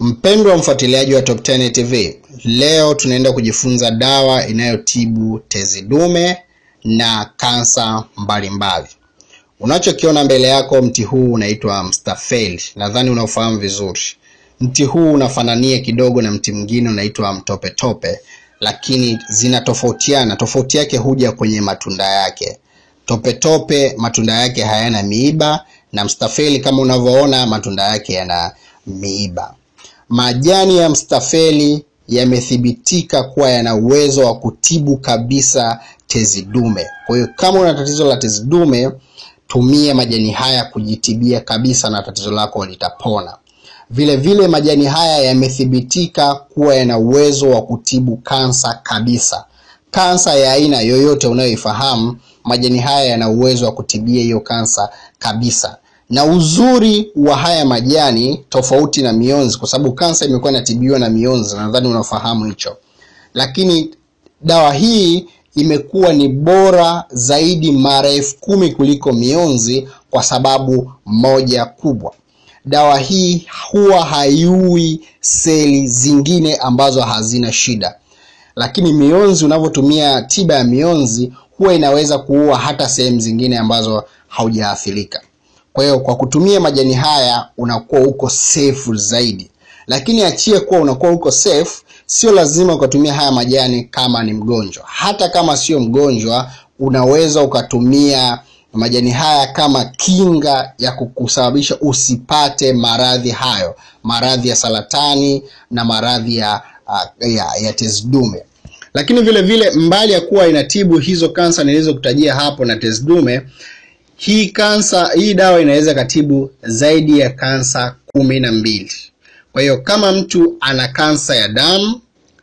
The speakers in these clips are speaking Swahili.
Mpendwa mfuatiliaji wa Top 10 TV, leo tunaenda kujifunza dawa inayotibu tezi dume na kansa mbalimbali. Unachokiona mbele yako, mti huu unaitwa mstafeli, nadhani unaofahamu vizuri. Mti huu unafanania kidogo na mti mwingine unaitwa mtopetope, lakini zinatofautiana. Tofauti yake huja kwenye matunda yake. Topetope matunda yake hayana miiba, na mstafeli kama unavyoona matunda yake yana miiba. Majani ya mstafeli yamethibitika kuwa yana uwezo wa kutibu kabisa tezi dume. Kwa hiyo kama una tatizo la tezi dume, tumia majani haya kujitibia kabisa na tatizo lako litapona. Vile vile majani haya yamethibitika kuwa yana uwezo wa kutibu kansa kabisa. Kansa ya aina yoyote unayoifahamu, majani haya yana uwezo wa kutibia hiyo kansa kabisa na uzuri wa haya majani tofauti na mionzi, kwa sababu kansa imekuwa inatibiwa na mionzi, nadhani unafahamu hicho, lakini dawa hii imekuwa ni bora zaidi mara elfu kumi kuliko mionzi kwa sababu moja kubwa. Dawa hii huwa haiui seli zingine ambazo hazina shida, lakini mionzi, unavyotumia tiba ya mionzi, huwa inaweza kuua hata sehemu zingine ambazo haujaathirika. Kwa hiyo kwa kutumia majani haya unakuwa uko safe zaidi, lakini achie kuwa unakuwa uko safe, sio lazima ukatumia haya majani kama ni mgonjwa. Hata kama sio mgonjwa, unaweza ukatumia majani haya kama kinga ya kukusababisha usipate maradhi hayo, maradhi ya saratani na maradhi ya, ya, ya tezi dume. Lakini vile vile mbali ya kuwa inatibu hizo kansa nilizokutajia hapo na tezi dume hii kansa hii dawa inaweza katibu zaidi ya kansa kumi na mbili. Kwa hiyo kama mtu ana kansa ya damu,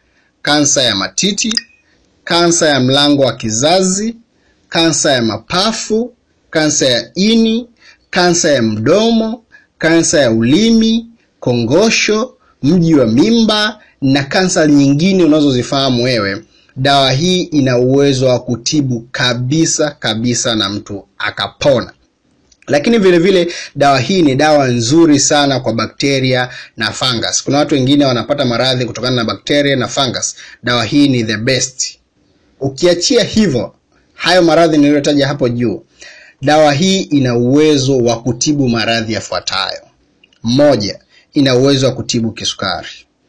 kansa ya matiti, kansa ya mlango wa kizazi, kansa ya mapafu, kansa ya ini, kansa ya mdomo, kansa ya ulimi, kongosho, mji wa mimba na kansa nyingine unazozifahamu wewe dawa hii ina uwezo wa kutibu kabisa kabisa na mtu akapona. Lakini vile vile dawa hii ni dawa nzuri sana kwa bakteria na fungus. Kuna watu wengine wanapata maradhi kutokana na bakteria na fungus. Dawa hii ni the best. Ukiachia hivyo hayo maradhi niliyotaja hapo juu, dawa hii ina uwezo wa kutibu maradhi yafuatayo: moja, ina uwezo wa kutibu kisukari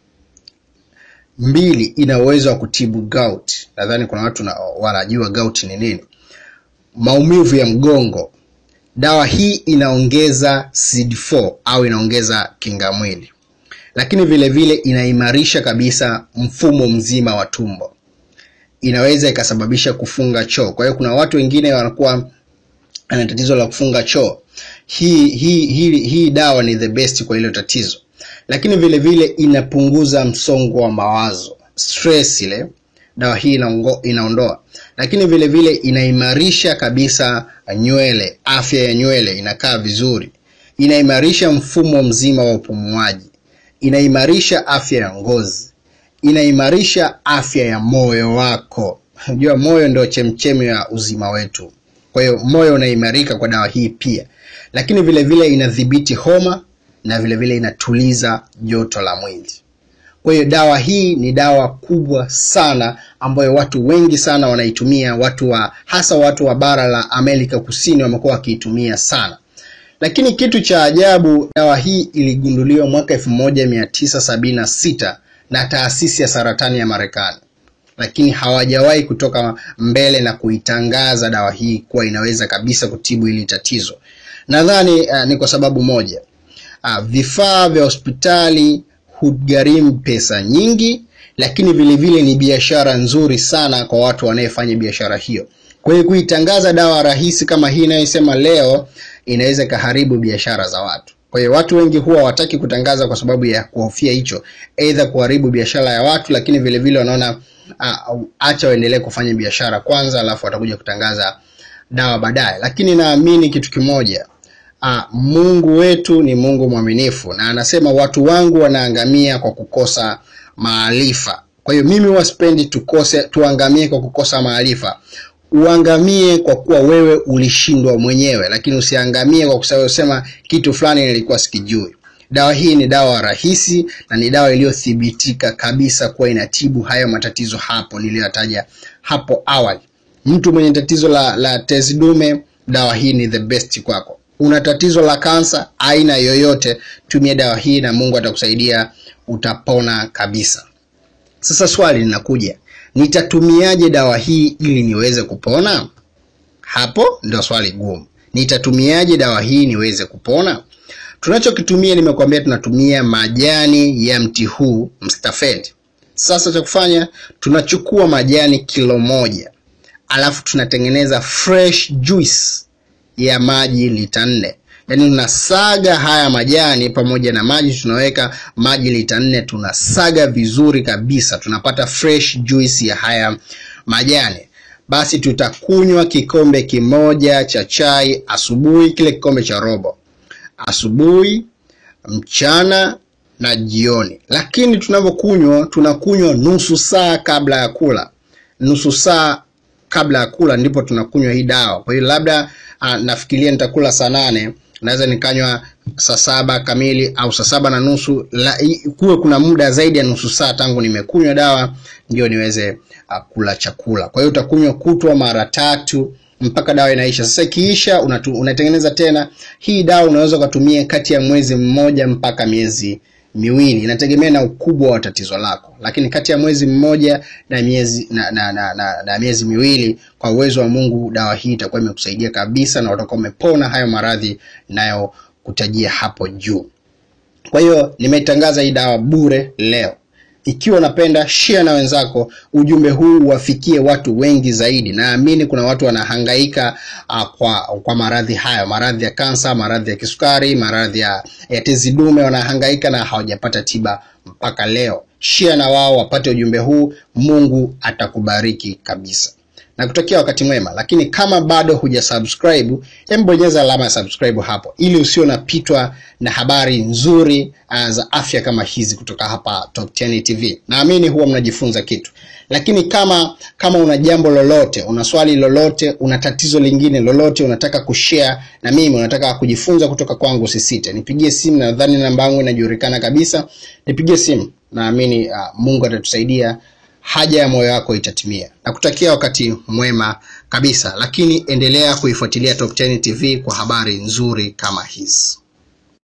mbili ina uwezo wa kutibu gout. Nadhani kuna watu na, wanajua gout ni nini. Maumivu ya mgongo, dawa hii inaongeza CD4 au inaongeza kinga mwili, lakini vile vile inaimarisha kabisa mfumo mzima wa tumbo, inaweza ikasababisha kufunga choo. Kwa hiyo kuna watu wengine wanakuwa ana tatizo la kufunga choo, hii hii hii hii dawa ni the best kwa hilo tatizo lakini vile vile inapunguza msongo wa mawazo stress, ile dawa hii inaongo, inaondoa. Lakini vile vile inaimarisha kabisa nywele, afya ya nywele inakaa vizuri, inaimarisha mfumo mzima wa upumuaji, inaimarisha afya ya ngozi, inaimarisha afya ya moyo wako. Unajua moyo ndio chemchemi ya uzima wetu, kwa hiyo moyo unaimarika kwa dawa hii pia. Lakini vile vile inadhibiti homa na vile vile inatuliza joto la mwili. Kwa hiyo dawa hii ni dawa kubwa sana ambayo watu wengi sana wanaitumia, watu wa hasa watu wa bara la Amerika Kusini wamekuwa wakiitumia sana. Lakini kitu cha ajabu, dawa hii iligunduliwa mwaka 1976 na taasisi ya saratani ya Marekani, lakini hawajawahi kutoka mbele na kuitangaza dawa hii kuwa inaweza kabisa kutibu hili tatizo. Nadhani uh, ni kwa sababu moja Ah, vifaa vya hospitali hugharimu pesa nyingi, lakini vile vile ni biashara nzuri sana kwa watu wanayefanya biashara hiyo. Kwa hiyo kuitangaza dawa rahisi kama hii inayosema leo inaweza ikaharibu biashara za watu. Kwa hiyo watu wengi huwa hawataki kutangaza kwa sababu ya kuhofia hicho, aidha kuharibu biashara ya watu, lakini vile vile wanaona ah, acha waendelee kufanya biashara kwanza, alafu watakuja kutangaza dawa baadaye. Lakini naamini kitu kimoja Ah, Mungu wetu ni Mungu mwaminifu na anasema watu wangu wanaangamia kwa kukosa maarifa. Kwa hiyo mimi huwa sipendi tukose tuangamie kwa kukosa maarifa. Uangamie kwa kuwa wewe ulishindwa mwenyewe, lakini usiangamie kwa kusema kitu fulani nilikuwa sikijui. Dawa hii ni dawa rahisi na ni dawa iliyothibitika kabisa kuwa inatibu hayo matatizo hapo niliyotaja hapo awali. Mtu mwenye tatizo la, la tezi dume, dawa hii ni the best kwako. Una tatizo la kansa aina yoyote, tumia dawa hii na Mungu atakusaidia, utapona kabisa. Sasa swali linakuja, nitatumiaje dawa hii ili niweze kupona? Hapo ndio swali gumu. Nitatumiaje dawa hii niweze kupona? Tunachokitumia nimekuambia, tunatumia majani ya mti huu mstafeli. Sasa cha kufanya, tunachukua majani kilo moja, alafu tunatengeneza fresh juice ya maji lita nne. Yaani tunasaga haya majani pamoja na maji, tunaweka maji lita nne, tunasaga vizuri kabisa, tunapata fresh juice ya haya majani. Basi tutakunywa kikombe kimoja cha chai asubuhi, kile kikombe cha robo asubuhi, mchana na jioni. Lakini tunavyokunywa, tunakunywa nusu saa kabla ya kula, nusu saa kabla ya kula ndipo tunakunywa hii dawa. Kwa hiyo labda uh, nafikiria nitakula saa nane, naweza nikanywa saa saba kamili au saa saba na nusu, kuwe kuna muda zaidi ya nusu saa tangu nimekunywa dawa ndio niweze uh, kula chakula. Kwa hiyo utakunywa kutwa mara tatu mpaka dawa inaisha. Sasa ikiisha, unatengeneza tena. Hii dawa unaweza ukatumia kati ya mwezi mmoja mpaka miezi miwili, inategemea na ukubwa wa tatizo lako, lakini kati ya mwezi mmoja na miezi na, na, na, na, na miezi miwili, kwa uwezo wa Mungu dawa hii itakuwa imekusaidia kabisa na utakuwa umepona hayo maradhi nayokutajia hapo juu. Kwa hiyo nimetangaza hii dawa bure leo. Ikiwa unapenda share na wenzako, ujumbe huu uwafikie watu wengi zaidi. Naamini kuna watu wanahangaika uh, kwa, kwa maradhi hayo, maradhi ya kansa, maradhi ya kisukari, maradhi ya, ya tezi dume, wanahangaika na hawajapata tiba mpaka leo. Share na wao wapate ujumbe huu, Mungu atakubariki kabisa. Nakutakia wakati mwema, lakini kama bado huja subscribe, hem, bonyeza alama ya subscribe hapo, ili usio napitwa na habari nzuri uh, za afya kama hizi kutoka hapa Top 10 TV. Naamini huwa mnajifunza kitu, lakini kama kama una jambo lolote, una swali lolote, una tatizo lingine lolote, unataka kushare na mimi, unataka kujifunza kutoka kwangu, usisite, nipigie simu. Nadhani namba yangu inajulikana kabisa, nipigie simu. Naamini uh, Mungu atatusaidia haja ya moyo wako itatimia. Nakutakia wakati mwema kabisa, lakini endelea kuifuatilia Top 10 TV kwa habari nzuri kama hizi.